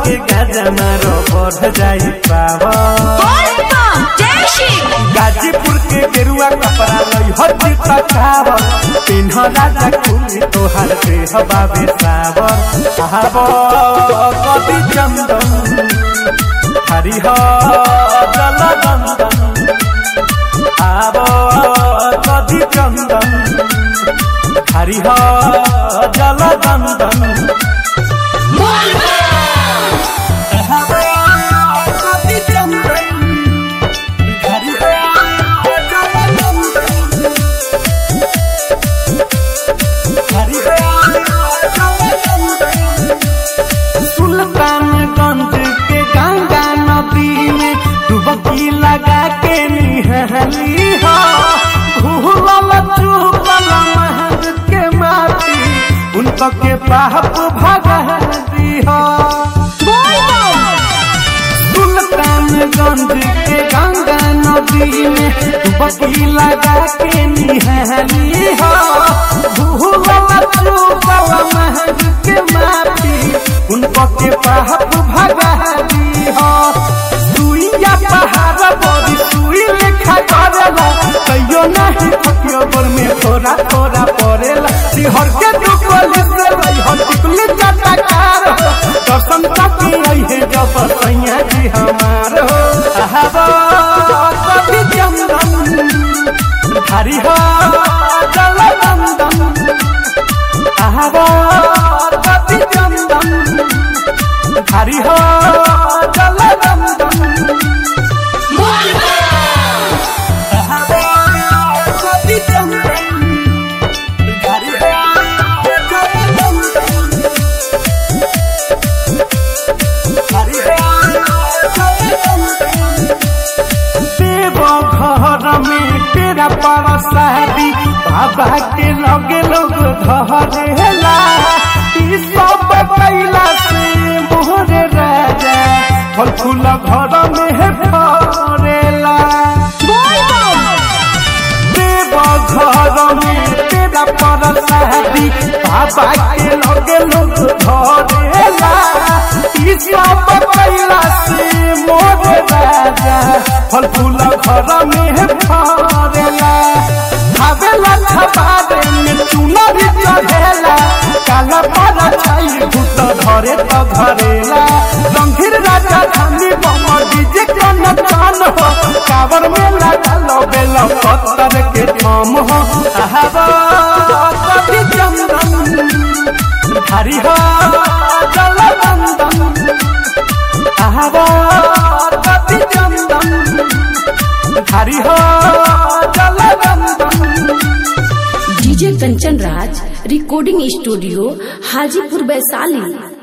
के गाजा मारो बढ़ जाई पावर गाजीपुर के गेरुआ कपड़ा लई हर चिता खावर पिन्ह राजा कुली तोहर देह बाबे सावर आवर कवि चंदन हरिह जल गंदन आवर कवि चंदन हरिह जल गंदन सुल्तानगंज के गंगा नदी में डुबकी लगा के निहली हो भूलल चूकल महल के माटी उनको के पाप भगा दी हो सुल्तानगंज के गंगा नदी में डुबकी लगा के निहली हो भूलल चूकल महल के माटी उनको के पाप भगा दी हो सुइया पहाड़ बड़ी सुई लेखा करेला कहियो नहीं थकियो बर में थोड़ा थोड़ा पड़ेला सिहर के तू पुलिस रही हो टिकली जाता कार हो दर्शन तकी रही है जब सैया जी हमार हो आहाबा कभी चंदन हरि हो जल नंदन आहाबा कभी चंदन हरि हो जल नंदन घर में तेरा बड़ा शादी बाबा के लगे लोग धरेला ई सब कैला से मोहरे राजा फल फूल घर में है फरेला देव घर में तेरा पर शादी बाबा के लगे लोग धरेला ई सब कैला से मोर राजा फल फूल घर में है फरेला खावेला छबारे में चूना भी चढ़ेला काला पारा छाई भूत धरे तो धरेला गंभीर राजा धानी बमर डीजे कन कान हो कावर में लगा लो बेलो पत्थर के थम हो आहाबा कभी चंदन हरि हो जल नंदन आहाबा कभी चंदन हरि हो जल नंदन DJ Kanchan Raj recording studio Hajipur Vaishali